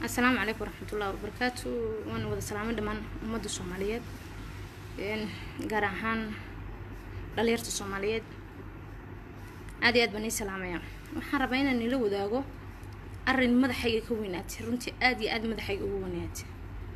asalaamu calaykum waraxmatullahi wabarakaatu waana wada salaamay dhammaan ummadda soomaaliyeed gaar ahaan dhalinyarta soomaaliyeed aad iyo aad baan ii salaamaya waxaan rabaa inaan ila wadaago arrin madaxayga ka weynaatay runtii aad iyo aad madaxayga ugu weynaatay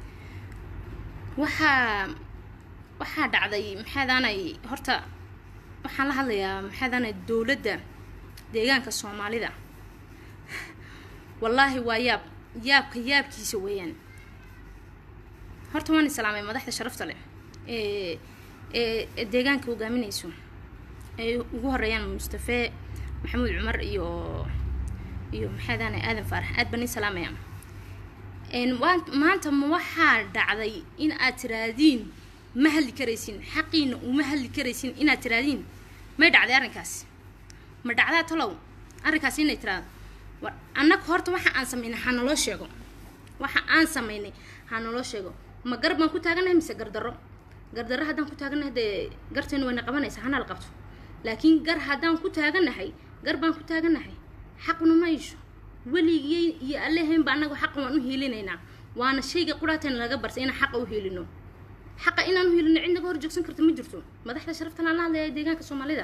waxaa waxaa dhacday maxaadaanay horta waxaan la hadlayaa maxaadaanay dowladda deegaanka soomaalida wallaahi waa yaab yaabka yaabkiisa weeyaan horta waan islaamay madaxda sharafta leh ee ee deegaanka hogaaminayso ay ugu horeeyaan mustafe maxamuud cumar iyo iyo maxaadaanay aadan faarax aad baan ii salaamaya maanta ma waxaa dhacday in aad tiraadiin ma hadli karaysin xaqiina uma hadli karaysin inaad tiraadiin may dhacday arrinkaas ma dhacdaa talow arrinkaas inay tiraado annaga horta waxa aan samaynay ha naloo sheego waxa aan samaynay ha naloo sheego ma gar baan ku taaganahay mise gardarro gardarro haddaan ku taaganahay dee garteenu wayna qabanaysaa hana la qabto laakiin gar haddaan ku taaganahay gar baan ku taaganahay xaquna ma isho weligii iyo allehaynba annaga xaqa waan u hiilinaynaa waana shayga quraatan laga bartay inaan xaqa u hiilino xaqa inaan u hiilino cid naga hor joogsan karta ma jirto madaxda sharafta laan la hadlaya deegaanka soomaalida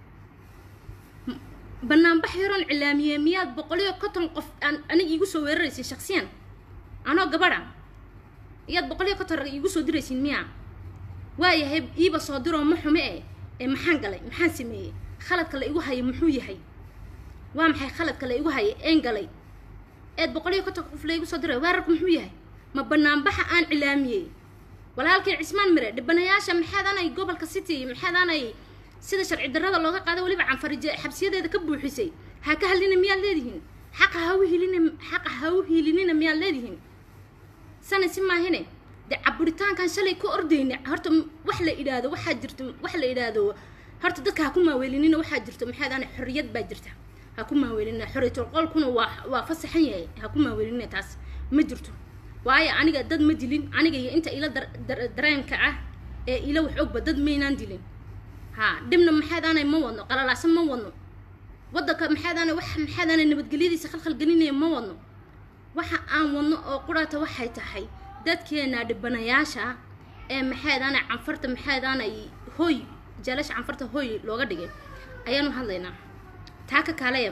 banaanbax yaroon cilaamiyey miyaad boqoliyo konton qof aan aniga iigu soo weeraraysin shaksiyan anoo gabadha iyaad boqoliyo konton rag iigu soo diraysin miyaa waayahay iiba soo diroo ma xume e ee maxaan galay maxaan sameeyey khaladka la igu haya muxuu yahay waa maxay khaladka la igu haya een galay eed boqoliyo konton qof la igu soo diray weerarku muxuu yahay ma banaanbaxa aan cilaamiyey walaalkii cismaan mire dhibanayaasha maxaadaanay gobolka city maxaadaanay sida sharci darrada looga qaado weliba canfarije xabsiyadeeda ka buuxisay ha ka hadlina miyaad leedihiin xaqa ha u hilina xaqa ha u hiilinina miyaad leedihiin sana si maahine dee caburitaankan shalay ka ordayna horta wax la idhaahdo waxaa jirto wax la idhaahdo horta dadka ha ku maaweelinina waxaa jirto maxaadaana xorriyad baa jirta ha ku maaweelinina xorriyatul qolkuna waa waa fasaxan yahay ha ku maaweelinina taas ma jirto waayo aniga dad ma dilin aniga iyo inta ila dareenka ah ee ila wax ogba dad maynaan dilin ha dhibna maxaadaanay ma wadno qalalaasan ma wadno waddanka maxaadaana wax maxaadaana nabadgelyadiisa khalkhal gelinaya ma wadno waxa aan wadno oo quraata waxay tahay dadkeena dhibanayaasha ee maxaadaana canfarta maxaadaanay hoy jaalasha canfarta hoy looga dhigay ayaanu hadlaynaa taa ka kaaleya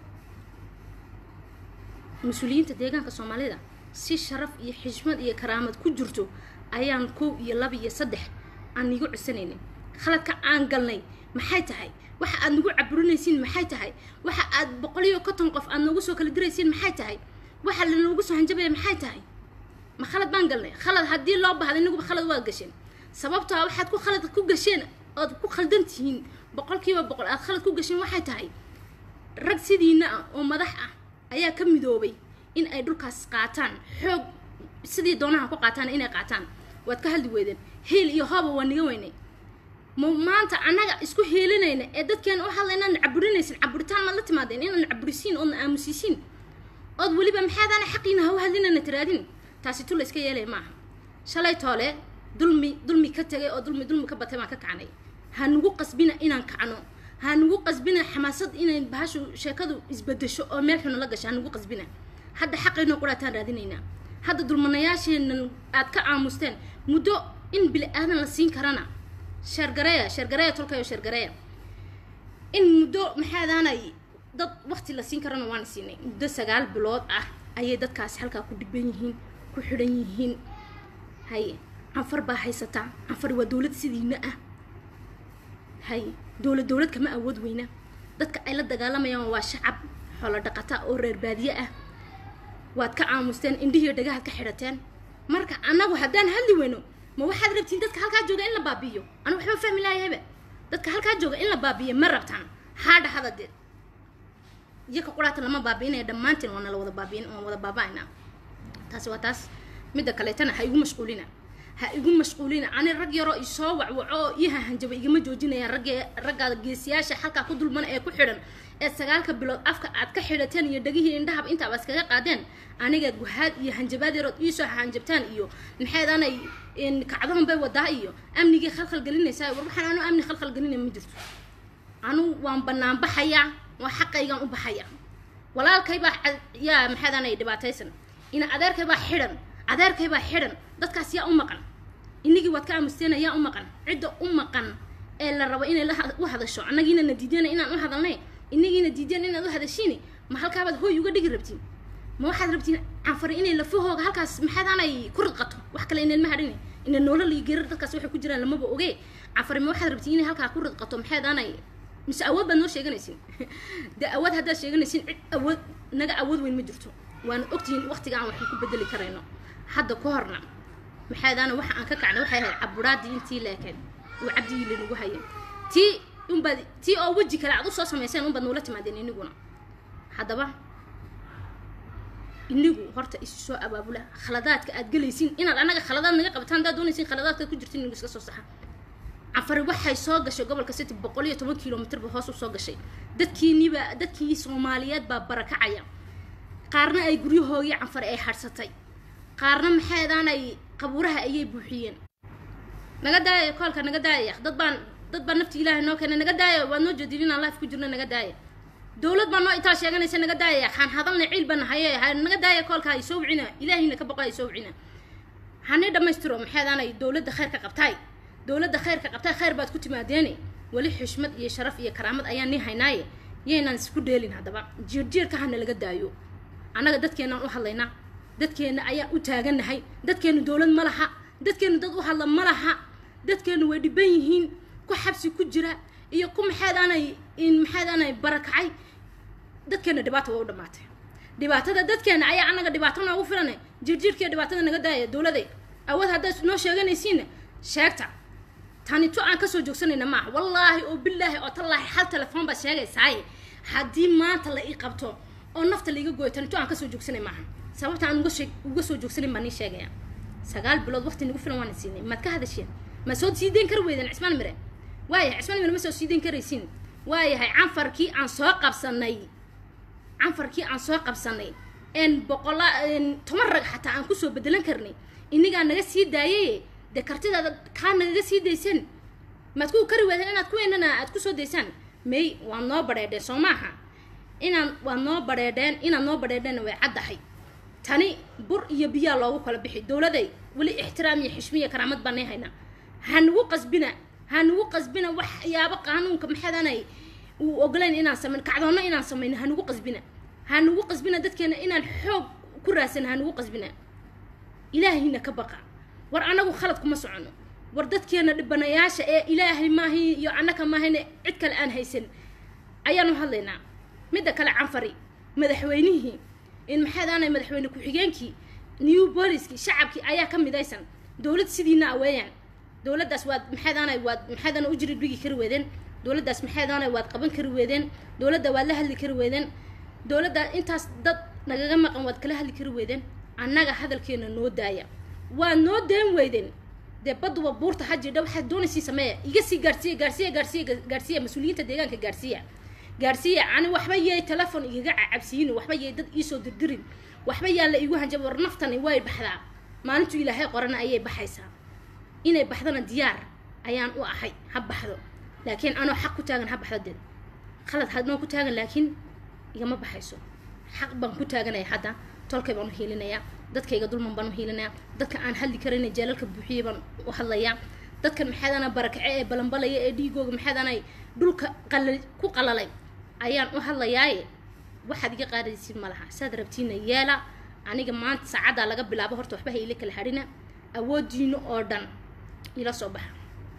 mas-uuliyiinta deegaanka soomaalida si sharaf iyo xishmad iyo karaamad ku jirto ayaan kow iyo laba iyo saddex aan igu codsanaynin khaladka aan galnay maxay tahay waxa aad nagu caburinaysiin maxay tahay waxa aad boqoliyo konton qof aad noogu soo kala diraysiin maxay tahay waxa lanoogu soo hanjabaya maxay tahay ma khalad baan galnay khalad haddii loo bahda inaguba khalad waad gasheen sababtoo a waxaad ku khalad ku gasheen ood ku khaldan tihiin boqolkiiba boqol aad khalad ku gasheen waxay tahay rag sidiina ah oo madax ah ayaa ka midoobay in ay dhulkaas qaataan xoog sidii doonaha ku qaataan inay qaataan waad ka hadli weydeen hiil iyo hooba waa niga weynay ma maanta annaga isku heelinayna ee dadkeena u hadla inaan caburinaysin caburitaan maad la timaadeen inaan caburisiin oodna aamusiisiin ood weliba maxaadaana xaqiina ha u hadlinana tiraadin taasi tu la iska yeelaya maaha shalay toole dulmi dulmi ka tegay oo dulmi dulmi ka batay baan ka kacnay ha nagu qasbina inaan kacno ha nagu qasbina xamaasad inay bahashu sheekadu isbedesho oo meel xuna la gasho ha nagu qasbina hadda xaqaynoo quraataan raadinaynaa hadda dulmanayaasheenan aad ka aamusteen muddo in bili aadan la siin karana sheergareeya sheergareeya tolkayo sheergareeya in muddo maxaadaanay dad waqti la siin karana waana siinay muddo sagaal bilood ah ayay dadkaasi halkaa ku dhiban yihiin ku xidhan yihiin haye canfar baa haysataa canfar waa dowlad sidiina ah haye dowlad dowlad kama awood weyna dadka ay la dagaalamayaan waa shacab xoolo dhaqata oo reer baadiye ah waad ka aamusteen indhihiiyo dhagahaad ka xidhateen marka annagu haddaan hadli weyno ma waxaad rabtiin dadka halkaa jooga in la baabi'iyo anu waxba fahmi lahayaba dadka halkaa jooga in la baabi'iyo ma rabtaan haadha hadadeed iyo ka quraata lama baabi'inaya dhammaantiin waana la wada baabi'in waan wada baaba'aynaa taasi waa taas midda kaleetana ha igu mashquulina ha igu mashquulina ani rag yaroo isoo wacwaco oo ii hahanjaba igama joojinayaan ragge raggaada geesiyaasha halkaa ku dulman ee ku xidhan ee sagaalka bilood afka aad ka xidhateen iyo dhegihii indhahaba intaaba iskaga qaadeen aniga guhaad iyo hanjabaad yarood iisoo hanjabtaan iyo maxaydaanay kacdoon bay wadaa iyo amnigii khalkhal gelinaysaa war waxaan anu amni khalkhal gelinay ma jirto anu waan banaan baxayaa waa xaqaygaan u baxaya walaalkay baa yaa maxaydaanay dhibaataysan ina adeerkay baa xidhan adeerkay baa xidhan dadkaas yaa u maqan inagii waad ka aamusteena yaa u maqan cidda u maqan ee la rabo inay la u hadasho annagiina na diideen inaan u hadalnay inagiina diideen inaad u hadashiin ma halkaabaad hooy uga dhigi rabtiin ma waxaad rabtiin canfari inay lafahooga halkaas maxaadaanay ku ridqato wax kale inaan ma hadhin ina noolal iyo gerar dadkaas waxay ku jiraan lamaba oge canfari ma waxaad rabtiin inay halkaa ku ridqato maxaadaanay mise awood baad noo sheeganaysin dee awood haddaad sheeganaysin cid awood naga awood weyn ma jirto waana ogtihiin waqtiga aan waxba ku bedeli karayno hadda ka horna maxaadaana waxa aan ka kacnay waxay ahayd caburaadii intii leekeen uu cabdigii lanagu hayay tii unbaad tii oo weji kale aad usoo samayseen unbaad noola timaadeen iniguna haddaba inigu horta isu soo abaabula khaladaadka aad gelaysiin inaad annaga khaladaad naga qabataan haddaad doonaysiin khaladaadkaad ku jirtiin inigu iska soo saxa cafari waxay soo gashay gobolka city boqol iyo toban kilomitr ba hoos u soo gashay dadkiiniba dadkii soomaaliyeed baa barakacaya qaarna ay guryahoogii canfari ay hadhsatay qaarna maxaydaan ay qabuuraha ayay buuxiyeen naga daaya koolka naga daaya dad baan dad baa nafti ilaahay noo keenay naga daaya waad noo jeedin inaan life ku jirno naga daaya dowlad baa noo itaa sheeganaysa naga daaya kaan hadalna ciil baan haye naga daaya koolka ay soo wicina ilaahayna ka boqo ay soo wicina hanii dhammaystiro maxaydaan ay dowladda khayrka qabtaay dowladda khayrka qabtaay khayr baad ku timaadeene weli xushmad iyo sharaf iyo karaamad ayaan nii haynaaye yaynaan isku dheelin haddaba jiirjiirka hana laga daayo annaga dadkeenaan u hadlaynaa dadkeenna ayaan u taagannahay dadkeennu dowlad ma laha dadkeennu dad u hadla ma laha dadkeennu way dhiban yihiin ku xabsi ku jira iyo ku maxaadaanay maxaadaanay barakacay dadkeenna dhibaata waa u dhammaatay dhibaatada dadkeenna ayaa annaga dhibaato noogu filanay jirjirkiiyo dhibaatada naga daaya dowladay awood haddaad noo sheeganaysiinna sheegta tani to aan kasoo joogsanayna maaha wallaahi oo bilaahi oo tallaahi hal telefoon baad sheegaysaaye haddii maanta la ii qabto oo nafta laiga gooyo tani to aan kasoo joogsanay maaha sababta aan uga uga soo joogsanin baan nii sheegaya sagaal bilood waqti nagu filan waana siinay maad ka hadasheen ma soo sii dayn kari weydeen cismaan mire waayahay cismaan mire ma soo sii dayn karaysiin waayahay canfarkii aan soo qabsanay canfarkii aan soo qabsanay een boqola toban rag xataa aan kusoo bedelan karnay inigaa naga sii daayay dee kartidaada kaa nagaga sii dayseen maad ku kari weydeen inaad kuweenana aad kusoo daysaan may waad noo badheedheen soo maaha inaan waad noo badheedheen inaad noo badheedheenna way caddahay tani bur iyo biyaa loogu kala bixi dowladay weli ixtiraam iyo xishmiya karaamad baanay haynaa hanugu qasbina hanugu qasbina waxyaabo qaanuunka maxadanay uu ogolayn inaan samayn kacdoonno inaan samayno hanugu qasbina hanugu qasbina dadkeena inaan xoog ku raadsan hanugu qasbina ilaahayna ka baqa war annagu khalad kuma socono war dadkeena dhibanayaasha ee ilaahay maahay iyo annaka maahayne cid kale aan haysan ayaanu hadlaynaa midda kale canfari madaxweynihii in maxaadaanay madaxweyne ku-xigeenkii new booliskii shacabkii ayaa ka midaysan dowlad sidiina aweeyaan dowladdaas waad maxaadaanay waad maxaadaana u jiri dhigi kari weedeen dowladdaas maxaadaanay waad qaban kari weedeen dowladda waad la hadli kari weedeen dowladda intaas dad nagaga maqan waad kala hadli kari weedeen annaga hadalkeena noo daaya waad noo deen weydeen dee baduba buurta hajidha waxaad doonaysii sameeya iga sii gaarsiiya gaarsiiya gaarsiiya gaarsiiya mas-uuliyiinta deegaanka gaarsiiya gaarsiiya ani waxba yay telefon igaga cacabsiinin waxba yay dad iisoo dirdirin waxba yaa la iigu hanjaba war naftani way baxdaa maalintuu ilaahay qorana ayay baxaysaa inay baxdana diyaar ayaan u ahay ha baxdo laakiin anoo xaq ku taagan ha baxdo dee khalad hadnoo ku taagan laakiin igama baxayso xaq baan ku taaganaya hadda tolkay baan u hiilinayaa dadkayga dulman baan u hiilinayaa dadka aan hadli karayna jeelalka buuxiyay baan u hadlayaa dadkan maxaadana barakace ee balanbalaya ee dhiigooga maxaadanay dhulka qalal ku qalalay ayaan u hadlayaaye waxaad iga qaadaysiin ma laha saad rabtiina yeela aniga maanta saacaddaa laga bilaabo horta waxba ha ila kala hadhina awoodiino oo dhan ila soo baxa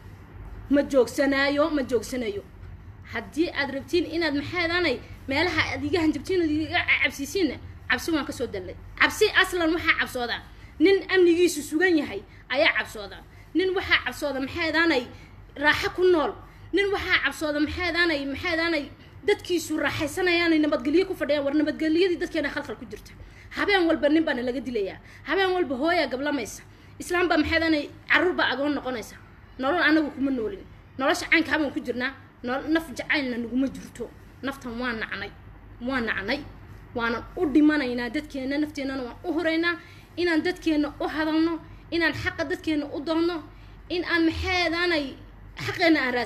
ma joogsanaayo ma joogsanayo haddii aad rabtiin inaad maxaadanay meelaha aad iga hanjabtiin ood iga cabsiisiinna cabsi waan kasoo dallay cabsi aslan waxaa cabsoodaa nin amnigiisu sugan yahay ayaa cabsoodaa nin waxaa cabsooda maxaadaanay raaxo ku nool nin waxaa cabsooda maxaadaanay maxaadaanay dadkiisu raaxaysanayaanay nabadgelyo ku fadhiyaan war nabadgelyadii dadkeena khalkhal ku jirta habeen walba nin baana laga dilayaa habeen walba hooyaa gablamaysa islaam baa maxaadaanay carruur baa agoon noqonaysa nolol anagu kuma noolin nolosha caynkaa baan ku jirnaa naf jacaylna naguma jirto naftan waa nacnay waa nacnay waanan u dhimanaynaa dadkeena nafteennana waan u horeynaa inaan dadkeena u hadalno inaan xaqa dadkeena u doonno in aan maxaadaanay xaqeena aan raadsano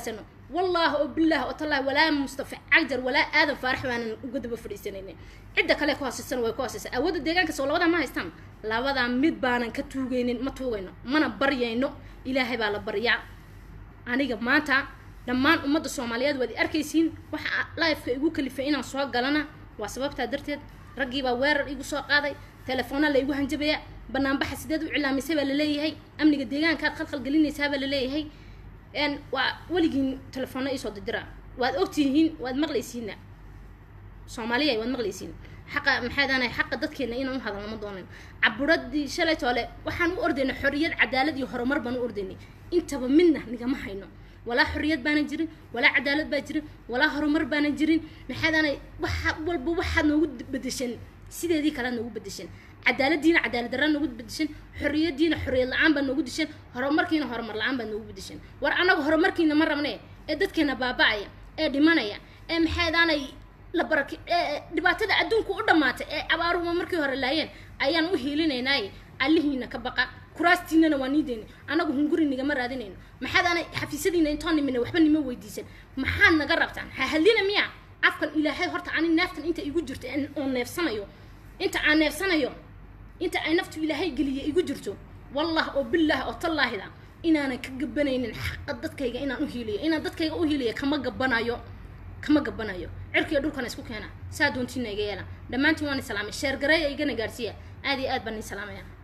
والله وبالله وتالله ولا مصطفى عجر ولا آدم فارح وانا قد بفريسنين عدة كله كواسسن way كواسس awood deegaanka soo labada ma haystaan labada mid baanan ka tuugaynin ma tuugayno mana baryayno ilaahay baa la baryaa aniga maanta dhammaan ummadda soomaaliyeed waad arkaysiin waxa lifeka igu kalifay inaan soo galana waa sababtaa darteed raggii baa weerar igu soo qaaday telefoona la igu hanjabaya banaanbaxa sideed u cilaamisay baa laleeyahay amniga deegaankaad khalkhal gelinaysaa baa laleeyahay n waa weligiin telefoona iisoo didira waad ogtihiin waad maqlaysiina soomaaliya waad maqlaysiin xaqa maxaadaanay xaqa dadkeena inaan u hadalno ma doonin caburadii shalay toole waxaan u ordaynay xorriyad cadaalad iyo horumar baan u ordaynay intaba midna nigama hayno walaa xorriyad baana jirin walaa cadaalad baa jirin walaa horumar baana jirin maxaadaanay waxa walba waxaad noogu bedeshan sideedii kale noogu bedeshan cadaaladiina cadaalad darraa noogu bedeshan xorriyadiina xorriyad la-aan baa noogu dishan horumarkiina horumar la-aan baa noogu bedeshan war annaga horumarkiina ma rabne ee dadkeena baaba-aya ee dhimanaya ee maxaadaanay la baraki dhibaatada adduunka u dhammaatay ee abaaruhuma markii hore laayeen ayaan u hiilinaynaaye allihiina ka baqa kuraastiinana waa niideyna annagu hunguri nigama raadinayno maxaadaanay xafiisyadiina intoon nimina waxba nima weydiisan maxaad naga rabtaan ha hadlina miya afkan ilaahay horta ani neeftan inta igu jirto oo neefsanayo inta aan neefsanayo inta ay naftu ilaahay geliya igu jirto wallah oo billah oo tallaahida inaanan ka gabanaynin xaqa dadkayga inaan u hiiliyo inaan dadkayga u hiiliyo kama gabanayo kama gabanayo cirkiiyo dhulkana isku keena saa doontiina iga yeela dhammaantiin waan islaamay sheergareeya igana gaarsiiya aad iyo aad baan ii salaamaya